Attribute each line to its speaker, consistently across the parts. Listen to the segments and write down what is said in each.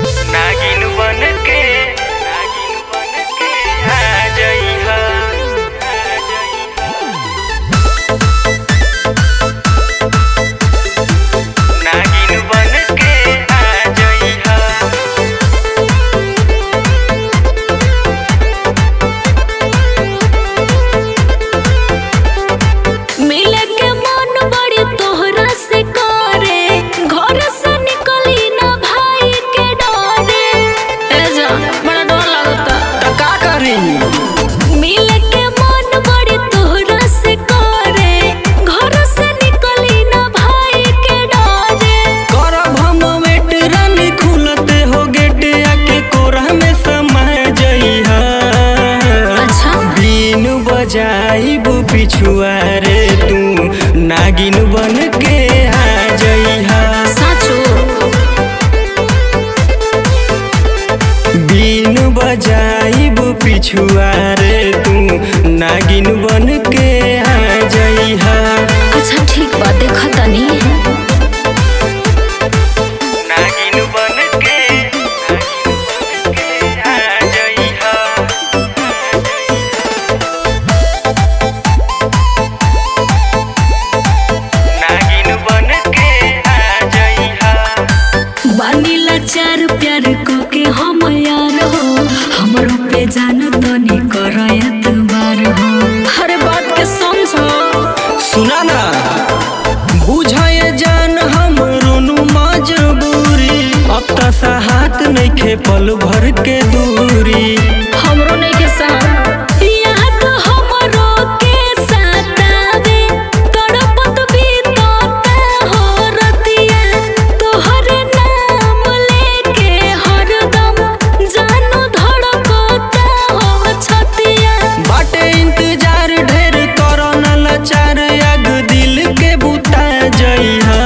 Speaker 1: नागिन बन के नागिन बन के आ जइहा आ जइहा नागिन बन के आ जइहा
Speaker 2: मिले के मन बड़ी तोहरा से करे घर से निकली ना भाई के डरे ए जा बड़ा डर लगता
Speaker 1: त का करी
Speaker 2: मिले के मन बड़ी तोहरा से करे घर से निकली ना भाई के डरे
Speaker 1: करब हम वेट रानी खुलते हो गेट आके कोरा में समा जइहा
Speaker 2: अच्छा
Speaker 1: बीन बजाइब पिछुआ रे तू नागिन बन के आ जइहा
Speaker 2: साचो
Speaker 1: बीन बजाइब पिछुआ रे तू नागिन बन के आ जइहा
Speaker 2: अच्छा ठीक बा देखा तनी
Speaker 1: नागिन बन के नागिन बन के आ जइहा नागिन बन के आ जइहा
Speaker 2: बानीला चार प्यार को के हम यार हो हमरो पे जान तनी करयत बार हो हर बात के समझो
Speaker 1: सुना ना बुझाए जान हम रोनु मजबूरी अब त साहत नइखे पल भर के दूरी
Speaker 2: हमरो नहीं के साथ यहाँ तो हमरो के साथ आवे तड़पत भी तोता हो रतिया तोहर नाम लेके हरदम जानू धड़कता हो छतिया
Speaker 1: बाटे इंतजार ढेर करो न लाचार आग दिल के बुता जइहा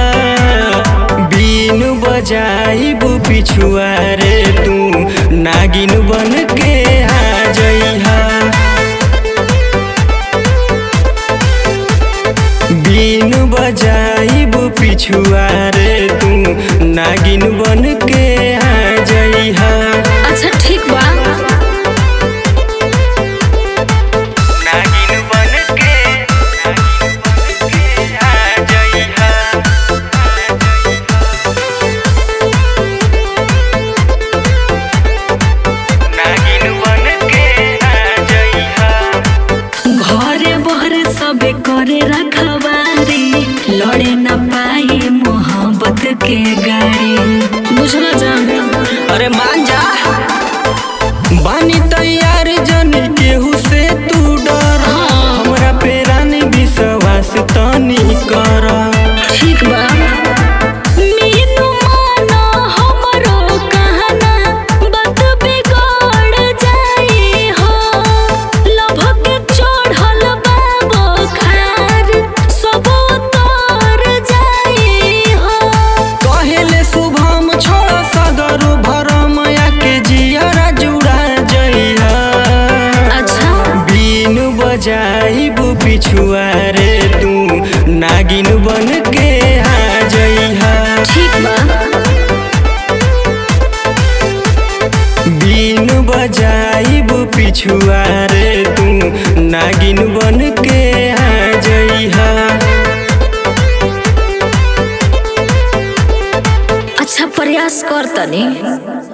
Speaker 1: बीन बजाइब पिछुआ रे तू नागिन बन के आ जइहा बीन बजाइब पिछुआ रे तू नागिन बन के आ जइहा
Speaker 2: अच्छा ठीक बा
Speaker 1: नागिन बन के नागिन बन के आ जइहा नागिन बन के आ जइहा
Speaker 2: घरे बहरे सबे करे रखवारी लड़े न पाई मोहब्बत के गाड़ी बुझल जान
Speaker 1: अरे मान जा बानी तैयार जन केहू से तू डर हमरा पे रानी विश्वास तनी कर
Speaker 2: ठीक बा मीनू मानो हमरो कहना बात बिगड़ जाई हो लभ के चढ़ल बा बुखार सब उतर जाई हो
Speaker 1: कहेले शुभम छोड़ सदर भरम के जियरा जुड़ा जइहा
Speaker 2: अच्छा
Speaker 1: बीन बजाइब पिछुआ रे तू नागिन बन के आ जइहा
Speaker 2: ठीक बा
Speaker 1: बीन बजाइब पिछुआ रे तू नागिन बन के आ जइहा
Speaker 2: अच्छा प्रयास कर तनी